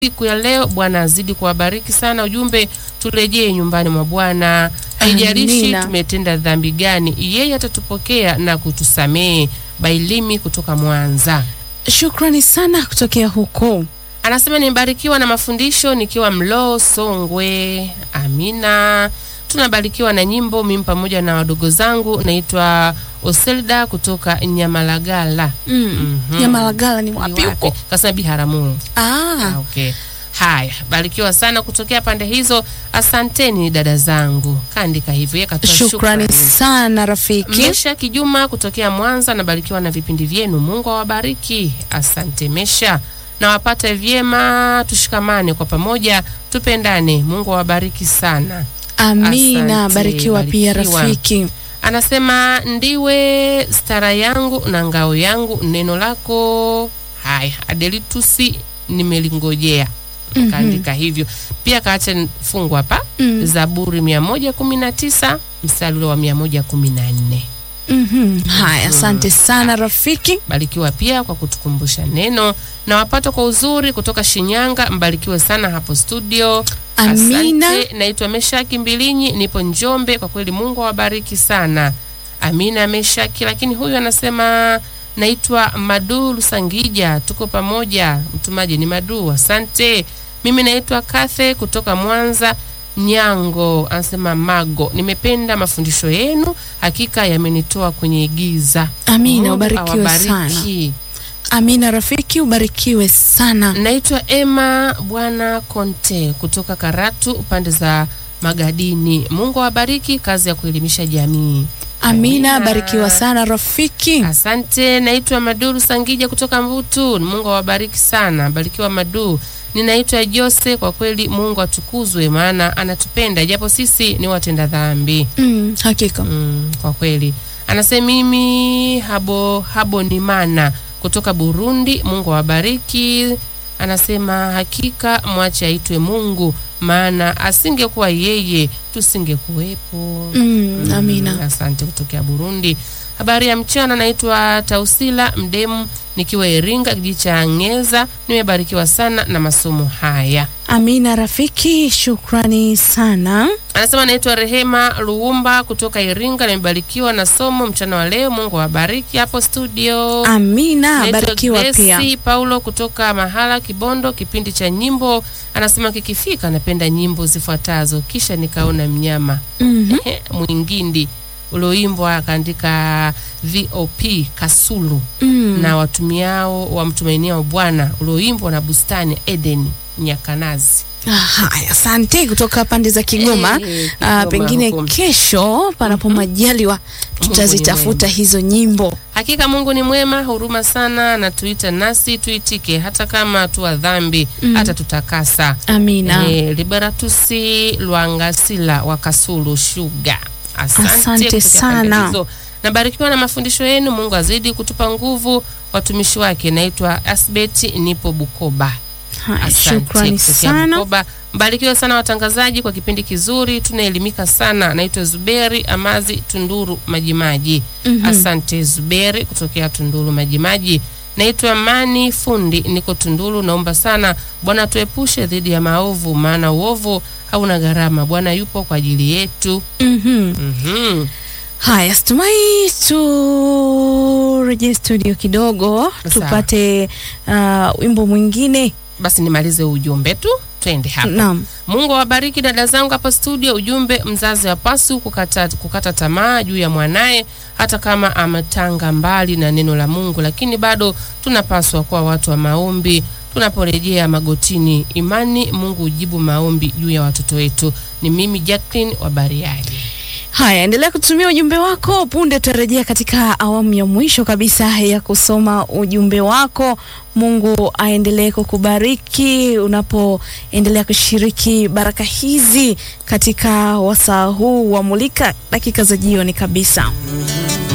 siku ya leo. Bwana azidi kuwabariki sana. Ujumbe, turejee nyumbani mwa Bwana, haijalishi Amina. tumetenda dhambi gani, yeye atatupokea na kutusamehe. Bailimi kutoka Mwanza Shukrani sana kutokea huko. anasema nimebarikiwa na mafundisho nikiwa Mloo Songwe. Amina. Tunabarikiwa na nyimbo mimi pamoja na wadogo zangu. Naitwa Oselda kutoka Nyamalagala. Mm. Mhm. Nyamalagala ni Ni wapi huko? Kasema Biharamulo. Ah, Ah, okay. Haya, barikiwa sana kutokea pande hizo. Asanteni dada zangu. Kaandika hivyo yeye katoa shukrani shukrani. sana rafiki. Mesha Kijuma kutokea Mwanza, nabarikiwa na vipindi vyenu. Mungu awabariki. Asante Mesha, nawapata vyema. Tushikamane kwa pamoja, tupendane. Mungu awabariki sana. Amina, Asante, barikiwa pia barikiwa. rafiki. Anasema ndiwe stara yangu na ngao yangu, neno lako. Haya, Adelitusi nimelingojea. Mhm. Kaandika hivyo pia, kaacha fungu hapa Mm. Zaburi 119 mstari ule wa 114. Mhm. Haya, asante sana rafiki. Barikiwa pia kwa kutukumbusha neno na wapata kwa uzuri kutoka Shinyanga. Mbarikiwe sana hapo studio. Amina. Asante. Naitwa Meshaki Mbilinyi, nipo Njombe. Kwa kweli Mungu awabariki sana. Amina Meshaki. Lakini huyu anasema naitwa Madu Lusangija, tuko pamoja. Mtumaji ni Madu, asante. Mimi naitwa Kathe kutoka Mwanza Nyango, anasema Mago, nimependa mafundisho yenu, hakika yamenitoa kwenye giza. Amina, Mungu ubarikiwe sana. awabariki. Amina rafiki, ubarikiwe sana. Naitwa Emma Bwana Konte kutoka Karatu upande za Magadini. Mungu awabariki kazi ya kuelimisha jamii. Amina, Amina. barikiwa sana rafiki. Asante. Naitwa Maduru Sangija kutoka Mvutu. Mungu awabariki sana, barikiwa Madu. Ninaitwa Jose. Kwa kweli Mungu atukuzwe, maana anatupenda japo sisi ni watenda dhambi. Mm, hakika. Mm, kwa kweli anasema mimi habo habo ni mana kutoka Burundi. Mungu awabariki. Anasema hakika mwache aitwe Mungu, maana asingekuwa yeye tusingekuwepo. Mm, amina. Mm, asante kutokea Burundi. Habari ya mchana, naitwa Tausila Mdemu nikiwa Iringa, kijiji cha Ngeza. Nimebarikiwa sana na masomo haya. Amina rafiki, shukrani sana. Anasema naitwa Rehema Luumba kutoka Iringa, nimebarikiwa na somo mchana wa leo. Mungu awabariki hapo studio. Amina, Naitwa barikiwa Grace pia. Paulo kutoka Mahala Kibondo, kipindi cha nyimbo. Anasema kikifika, napenda nyimbo zifuatazo: kisha nikaona mnyama Mhm. Ehe, mwingindi ulioimbwa akaandika VOP Kasulu Mm. na watumiao wamtumainiao Bwana ulioimbwa na bustani Eden Nyakanazi. Ah, Haya, asante kutoka pande za Kigoma. Eh, Ah, Kigoma pengine huko. kesho panapo majaliwa tutazitafuta hizo nyimbo. Hakika Mungu ni mwema, huruma sana, anatuita nasi tuitike, hata kama tuwa dhambi Mm. hata tutakasa. Amina. Eh, Liberatusi Lwangasila wa Kasulu Shuga, asante, Asante kutokea sana. pande hizo. Nabarikiwa na mafundisho yenu. Mungu azidi kutupa nguvu watumishi wake. Naitwa Asbeti, nipo Bukoba. Haya, Asante shukrani kutokea sana. Bukoba. Mbarikiwe sana watangazaji kwa kipindi kizuri, tunaelimika sana. Naitwa Zuberi Amazi Tunduru Majimaji. Mhm. Asante Zuberi kutokea Tunduru Majimaji. Naitwa Mani Fundi, niko Tunduru. Naomba sana Bwana tuepushe dhidi ya maovu, maana uovu hauna gharama. Bwana yupo kwa ajili yetu. Mhm. Mhm. Haya, situmai turejee studio kidogo Sawa. tupate ah, wimbo mwingine. Basi nimalize ujumbe tu, twende hapa. Naam. Mungu awabariki dada zangu hapa studio. Ujumbe, mzazi hapaswi kukata, kukata tamaa juu ya mwanaye hata kama ametanga mbali na neno la Mungu, lakini bado tunapaswa kuwa watu wa maombi tunaporejea magotini. Imani Mungu hujibu maombi juu ya watoto wetu. Ni mimi Jacqueline wa Bariadi. Haya, endelea kutumia ujumbe wako. Punde tutarejea katika awamu ya mwisho kabisa ya kusoma ujumbe wako. Mungu aendelee kukubariki unapoendelea kushiriki baraka hizi katika wasaa huu wa Mulika, dakika za jioni kabisa.